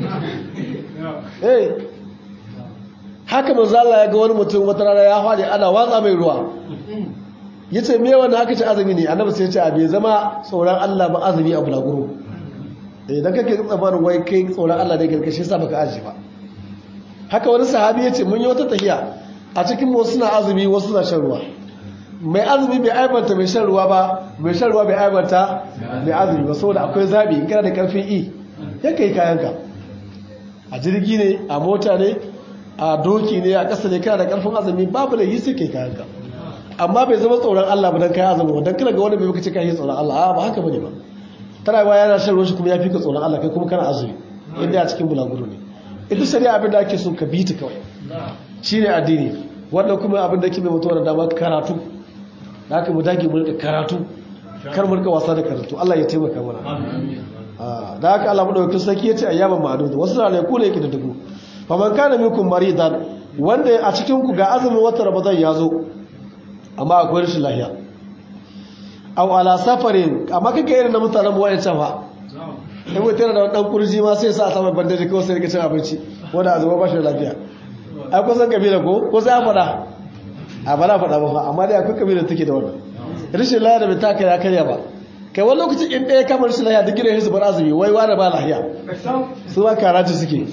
eh haka manzo Allah ya ga wani mutum wata rana ya fadi ana watsa mai ruwa yace me wannan haka ce azumi ne annabi sai ya ce a bai zama tsoron Allah ba azumi a bulaguro eh dan kake tsabarin wai kai tsoron Allah ne garkashe sa baka aji ba haka wani sahabi yace mun yi wata tahiya a cikin mu suna azumi wasu suna shan ruwa mai azumi bai aibanta mai shan ruwa ba mai shan ruwa bai aibanta mai azumi ba saboda akwai zabi in kana da karfin i ya kai kayanka a jirgi ne a mota ne a doki ne a ƙasa ne kana da karfin azumi babu da yi sai kai kayanka amma bai zama tsoron Allah ba dan kai azumi ba dan kana ga wani bai baka ce kai tsoron Allah a ba haka bane ba tana ba yana shan ruwa shi kuma ya fi ka tsoron Allah kai kuma kana azumi inda a cikin bulaguro ne ita shari'a abin da ake so ka bi ta kawai shine addini wannan kuma abin da ke mai mutuwa da dama karatu da haka mu dage mu rika karatu kar mu rika wasa da karatu Allah ya taimaka mana da haka Allah madaukakin sarki yace ayyaban ma'dud wasu ranaku ne yake da dubu fa man kana minkum maridan wanda a cikin ku ga azumin watan Ramadan ya zo amma akwai rashin lafiya aw ala safarin amma kake irin na mutanen wayan fa in mutum da dan kurji ma sai sa sama bandaji kawai sai rika cin abinci wanda azuma ba shi da lafiya ai kusan kabila ko ko sai a faɗa a ba na faɗa ba fa amma dai akwai kabilar take da wannan rashin lahiya da bai taka ya karya ba kai wani lokacin in ɗaya kamar rashin lahiya duk gidan su bar azumi wai wani ba lahiya su ba karatu suke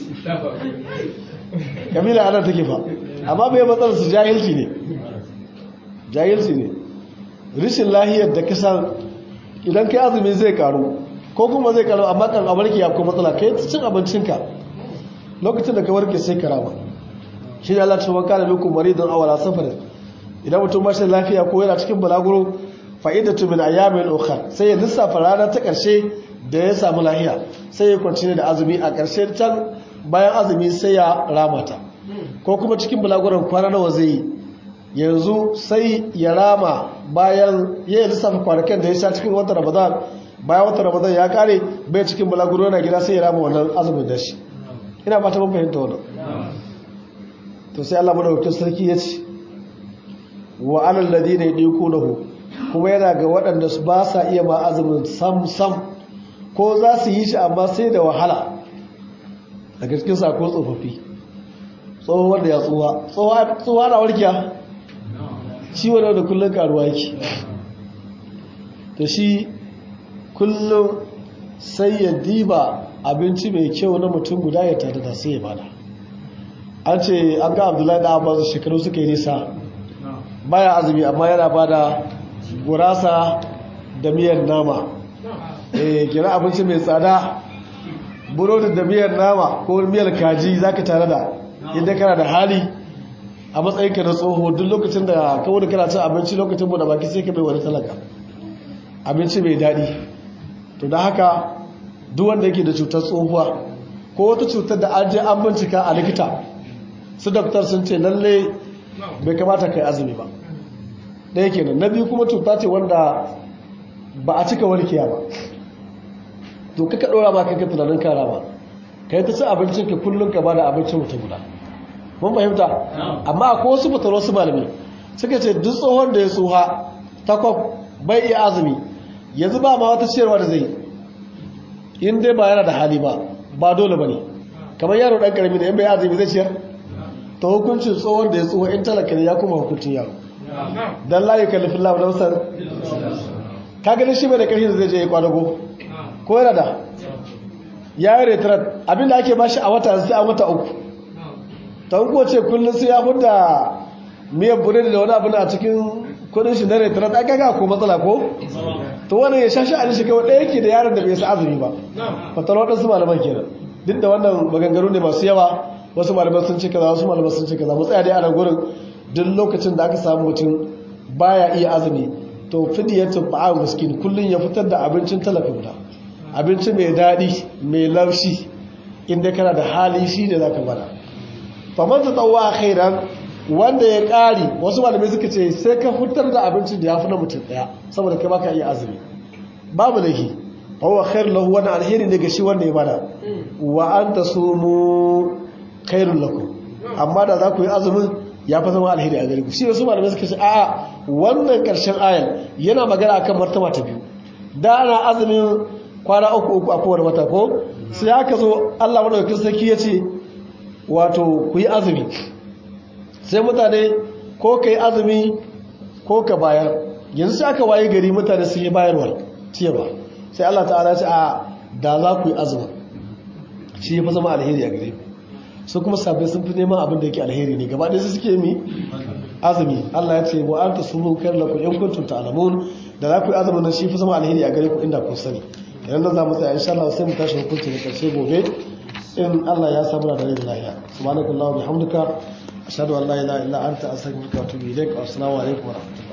kabila ana take fa amma bai matsalar su jahilci ne jahilci ne rashin lahiyar da kasan idan kai azumi zai karu ko kuma zai karu amma kan abarki ya ko matsala kai cin abincinka lokacin da ka warke sai karama shi da Allah ce wanka da lokacin maridan awala safarin idan mutum ba shi lafiya ko yana cikin balaguro fa'idatu min ayyamin ukhra sai ya lissafa rana ta karshe da ya samu lafiya sai ya kwanci da azumi a karshe can bayan azumi sai ya ramata ko kuma cikin balaguron kwana nawa zai yi yanzu sai ya rama bayan ya yi lissafa kwanakan da ya sha cikin watan ramadan bayan watan ramadan ya kare bai cikin bulaguro yana gida sai ya rama wannan azumin da shi ina ba ta mun fahimta wannan to sai Allah madaukakin sarki ya ce wa alal ladina yadiqunahu kuma yana ga waɗanda su ba sa iya ma azumin sam sam ko za su yi shi amma sai da wahala daga cikin sako tsofaffi tsohon wanda ya tsuwa tsuwa na warkiya shi wani da kullum karuwa yake to shi kullum sai ya diba abinci mai kyau na mutum guda ya tada da sai ya bada an ce an ga abdullahi da abbas shekaru suka yi nisa baya azumi amma yana bada gurasa da miyan nama eh kira abinci mai tsada burodi da miyar nama ko miyar kaji zaka tare da inda kana da hali a matsayin ka na tsoho duk lokacin da ka wani kana cin abinci lokacin mu da baki sai ka bai wani talaka abinci mai daɗi to da haka duk wanda yake da cutar tsohuwa ko wata cutar da an je an bincika a likita su daktar sun ce lalle bai kamata kai azumi ba ɗaya kenan na biyu kuma cuta ce wanda ba a cika warkiya ba to kaka ɗora ba kanka tunanin kara ba ka yi ta ci abincin ka kullum ka ba da abincin mutum guda mun fahimta amma akwai wasu fitar wasu malami suka ce duk tsohon da ya tsoha takwab bai iya azumi yanzu ba ma wata ciyarwa da zai in dai ba yana da hali ba ba dole ba ne kamar yaro ɗan ƙarami da in bai azumi zai ciyar ta hukuncin tsohon da ya tsoha in talaka ne ya kuma hukuncin yaro dan la yukallifin lahu nafsan ka ganin shi bai da ƙarfi da zai je ya kwadago ko yana da ya yi retret abinda ake bashi a wata sai a wata uku ta hukuwa ce kullum sai ya fudda miyar buredi da wani abin a cikin kudin shi na retret aka ga ko matsala ko to wani ya shashi a shi kawai ɗaya ke da yaron da bai sa azumi ba fatar waɗansu malaman kenan duk da wannan maganganu ne masu yawa wasu malaman sun ce kaza wasu malaman sun ce kaza mu tsaya dai a nan gurin duk lokacin da aka samu mutum baya iya azumi to fidiyatu ba'a miskin kullun ya fitar da abincin talaka guda abinci mai daɗi mai laushi inda kana da hali shi ne zaka bada faman ta tsawa khairan wanda ya ƙari wasu malamai suka ce sai ka fitar da abincin da ya fi na mutum ɗaya saboda kai baka iya azumi babu laifi fawa khair lahu wani alheri ne ga shi wanda ya bada wa an ta sumu khairun lakum amma da za ku yi azumin ya fi zama alheri a gare ku shi wasu malamai suka ce a'a wannan karshen ayan yana magana akan martaba ta biyu da ana azumin kwana uku uku a kowane wata ko sai aka zo Allah madaukakin sarki ya ce wato ku yi azumi sai mutane ko ka yi azumi ko ka bayar yanzu sai aka waye gari mutane sun yi bayarwar ciyarwa sai Allah ta'ala ce a da za ku yi azumi shi ya fi zama alheri a gare ku su kuma sabbai sun fi neman abin da yake alheri ne gaba ɗaya su suke mi azumi Allah ya ce wa an ta sunu kar laku in kuntum ta'lamun da za ku yi azumin nan shi fi zama alheri a gare ku inda kun sani idan da za mu tsaya insha Allah sai mu tashi hukunci da karshe gobe in Allah ya samu da rai da lafiya subhanakallahu bihamdika ashhadu an la ilaha illa anta astaghfiruka wa atubu ilaik wa assalamu alaikum wa rahmatullahi